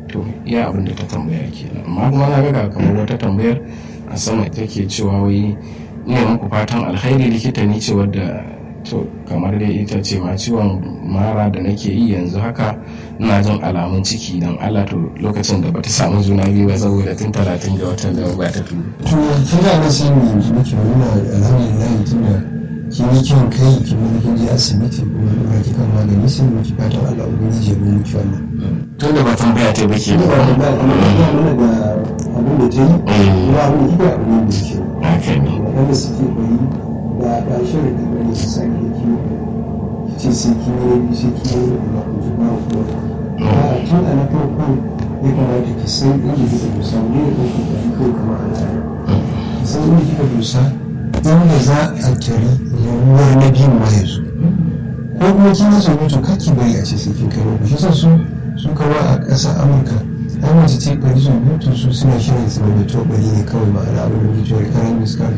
to iya abin da ta tambaya kenan amma kuma na ga kamar wata tambayar a sama take cewa wai ne muku fatan alkhairi likita ni ce wadda to kamar dai ita ce ma ciwon mara da nake yi yanzu haka ina jin alamun ciki don Allah to lokacin da bata samu juna biyu ba saboda tun talatin ga watan da ba ta turu. to kin ga na sai mu yanzu muke muna alhamdulillah tunda kin yi kin kai kin mun kin je asibiti kuma dora ki kan magani sai mu ki fatan Allah ubangiji ya bi miki wannan tun da ba tambaya ta bake da ba ba da mana da abin da ta yi kuma abin da kika abin da yake haka ne waɗanda suke bari ba ba shirin da bane su sani da kiwo ki ce sai kin yi rabi sai kin yi rabi ba ku ji ba ku ba tun a na farkon ya kamata ki san inda kika dosa ne da kake da kawai kamar al'ada ki san inda kika dosa inda za a tari yiwuwar na biyun ma ya zo ko kuma kin yi tsoro to kake bari a ce sai kin kai rabi shi sa su su kawo a ƙasar amurka ai mace ce bari su mutu su suna shirin su mai to bari ne kawai ma'ana abin da mutuwar karan miskar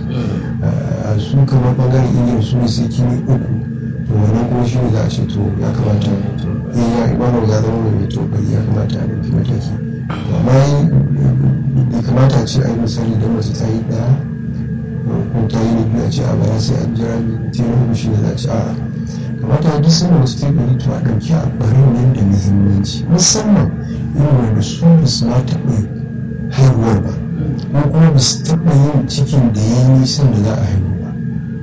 su kamar bangaren ingila su ne sai kini uku to wannan kuma shi ne za a ce to ya kamata in ya wannan ya zama mai to bari ya kamata a ɗauki mataki amma bai kamata a ce ai misali don mace ta yi ɗaya ko ta yi na biyu a ce a bara sai an jira ta yi uku shi ne za a ce a'a kamata duk sanda mace ta yi bari to a ɗauki a barin nan da muhimmanci musamman irin wanda su ba su ma taɓa haihuwar ba ko kuma ba su taɓa yin cikin da ya yi nisan da za a haihu ba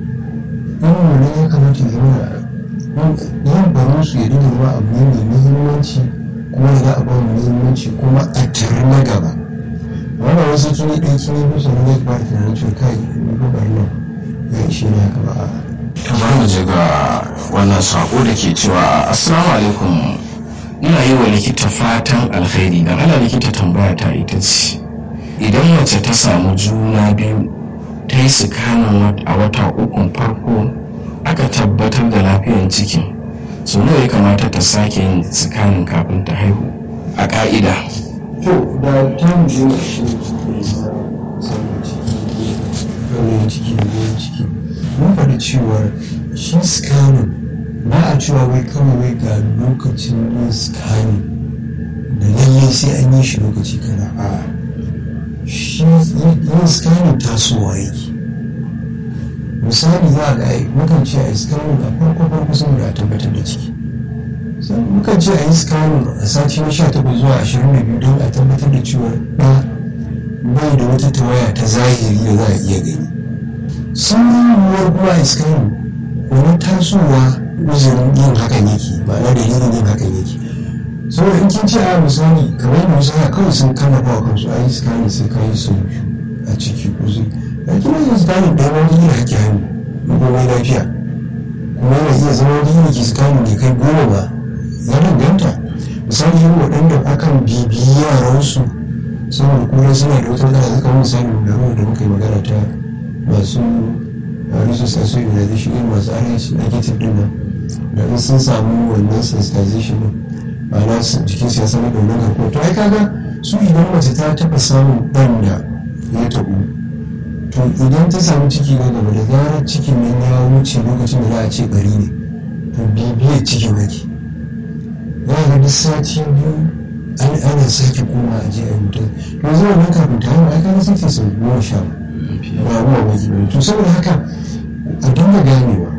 irin wannan ya kamata ya zama yin barin su ya dinga zama abu ne mai muhimmanci kuma da za a ba mu muhimmanci kuma a tare na gaba wanda wasu kini ɗaya kini biyu sannan zai fara tunanin cewa kai ni ko bari nan ya ishe ni haka ba a'a kamar mu je ga wannan sako da ke cewa assalamu alaikum ina yi wa likita fatan alkhairi dan ala likita tambaya ta ita ce idan mace ta samu juna biyu ta yi sikanin a wata ukun farko aka tabbatar da lafiyan cikin so nawa ya kamata ta sake yin sikanin kafin ta haihu a ka'ida to da ta mu je a shi samun ciki raunin ciki da goyon ciki mun faɗi cewar shi scanning ba a cewa wai kawai wai ga lokacin yin scanning da lallai sai an yi shi lokaci kaza a shi yin scanning tasowa yake misali za a ga ai mukan ce a yi scanning a farko farko saboda a tabbatar da ciki mukan ce a yi scanning a sati na 18 zuwa 22 don a tabbatar da cewa ɗa bai da wata tawaya ta zahiri da za a iya gani sauran yiwuwar kuma a scanning wani tasowa uzurin yin hakan yake ma'ana dalilin yin hakan yake saboda in kin ce a misali kamar yadda wasu haka kawai sun kama ba kansu a yi scanning sai ka yi sau biyu a ciki ko zai da kina yin scanning ɗaya wani yin haƙƙi hannu komai lafiya kuma yana iya zama wani yin ki scanning bai kai goma ba ya danganta misali yin waɗanda akan bibiyi yaransu saboda kuma suna da wata matsala suka wani misali da ruwa da muka yi magana ta masu resource aso immunization irin masu rh negative din nan da in sun samu wannan sensitization din ma'ana jikin su ya samu da wannan garkuwa to ai kaga su idan mace ta taɓa samun ɗan da ya taɓu to idan ta samu ciki na gaba da zarar cikin nan ya wuce lokacin da za a ce bari ne to bibiyar cikin ake za ga duk sati biyu an ana sake koma a je a yi mutum to zuwa nan kafin ta haihu ai kaga sai ta sau goma sha ba ruwa baki bane to saboda haka a dinga ganewa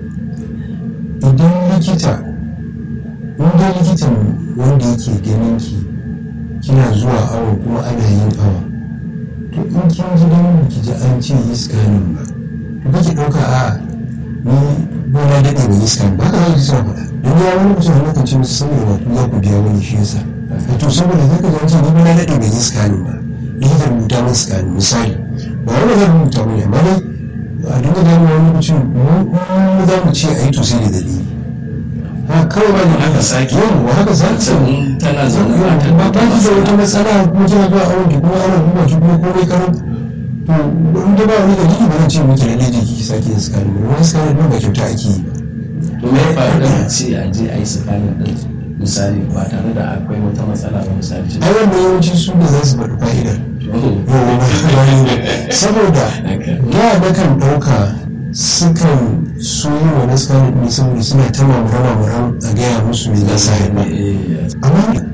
idan likita in dai likitan wanda yake ganin ki kina zuwa awa kuma ana yin awa to in kin ji dan ki ji an ce yi scanning ba to kake ɗauka a ni ba na daɗe ba yi scanning ba haka za ki suna faɗa don ya wani mutum wani kan ce musu saboda ba ku za ku biya wani shi yasa to saboda zaka ji an ce ni ba na daɗe ba yi scanning ba likita rubuta min scanning misali ba wani zan rubuta min amma dai a dinga gane wani mutum mu za mu ce a yi to sai da dalili ha kawai ba ne haka sake yau wa haka sake sannan tana zaune ba ta ba ta da wata matsala ko kina zuwa awon ki kuma ana duba ki kuma komai karan to in da ba wani dalili ba zan ce miki lalle je ki sake yin scanning ba wani scanning ba kyauta ake yi ba to me ya faru da a ce a je a yi sakanin din misali ba tare da akwai wata matsala ba misali ce ai wannan yawanci su da za su faɗi fa'idar saboda da na kan ɗauka sukan so yi wa naskanin ne saboda suna ta mamura-mamura a gaya musu me za su haifa amma